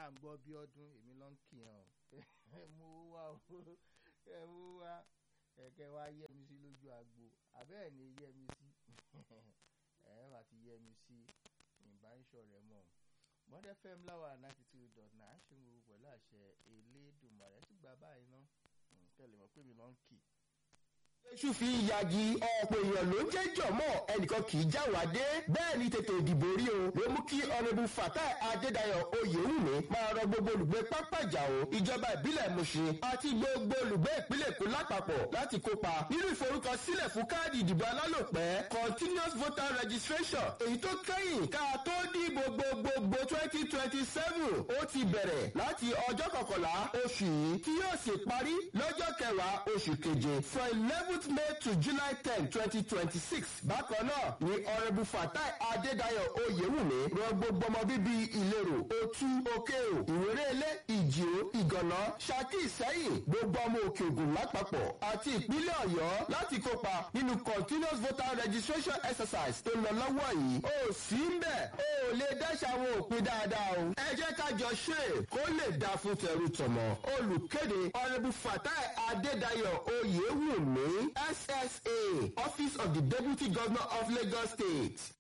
ń gbọ́ bí ọdún èmi ló ń kìyàn o ẹ mú wá o ẹ mú wá ẹ̀kẹ́ wá yẹ mi sí lójú agbo àbẹ́ẹ̀ ni yẹ mi sí ẹ̀ bá ti yẹ mi sí ìbá ń ṣọ̀rẹ́ mọ́ mọ́dẹ́ fm láwà ninety two dot nine ṣe ń wo pẹ̀lú àṣẹ elédùnmarè sì gba báyìí ná kẹ́lẹ́ mọ̀ pé mi ló ń kì. Èṣù fi yagi ọ̀pọ̀ èèyàn ló ń jẹ́ jọ̀mọ́ ẹnìkan kì í já wá dé bẹ́ẹ̀ ni tètè ìdìbò rí o ló mú kí ọ̀nẹ́bù Fatai Adédayọ̀ Oyèwùmí máa rọ gbogbo olùgbé pápájà o ìjọba ìbílẹ̀ Mùṣin àti gbogbo olùgbé ìpínlẹ̀ Èkó lápapọ̀ láti kópa nínú ìforúkọsílẹ̀ fún káàdì ìdìbò alálòpẹ́ continuous voter registration èyí tó kẹ́yìn ká tó dìbò gbogbogbò twenty twenty seven ó ti bẹ̀rẹ̀ láti ọjọ́ kọkànlá oṣù yìí tí yóò sì parí lọ́jọ́ kẹwàá oṣù keje for eleven eleventh May to July ten twenty twenty six. Bákan náà ni ọ̀rẹ́bù Fatai Adédayọ̀ Oyèwùmí rọ gbogbo ọmọ bíbí ìlérò Otu Òkèò Ìwérélé Ìjìó Ìgànná Ṣakí Ìsẹ́yìn gbogbo ọmọ òkè ògùn lápapọ̀ àti ìpínlẹ̀ Ọ̀yọ́ láti kópa nínú continuous voter registration exercise tó ń lọ lọ́wọ́ yìí. O sì ń bẹ̀ o ò lè dáṣà àwọn òpin dáadáa o. Ẹ jẹ́ ká jọ ṣe kó lè dáa fún tẹrú tọmọ. Olùkéde ọ̀rẹ́bù Fatai Adédayọ̀ Oyèwùmí. SSA, Office of the Deputy Governor of Lagos State.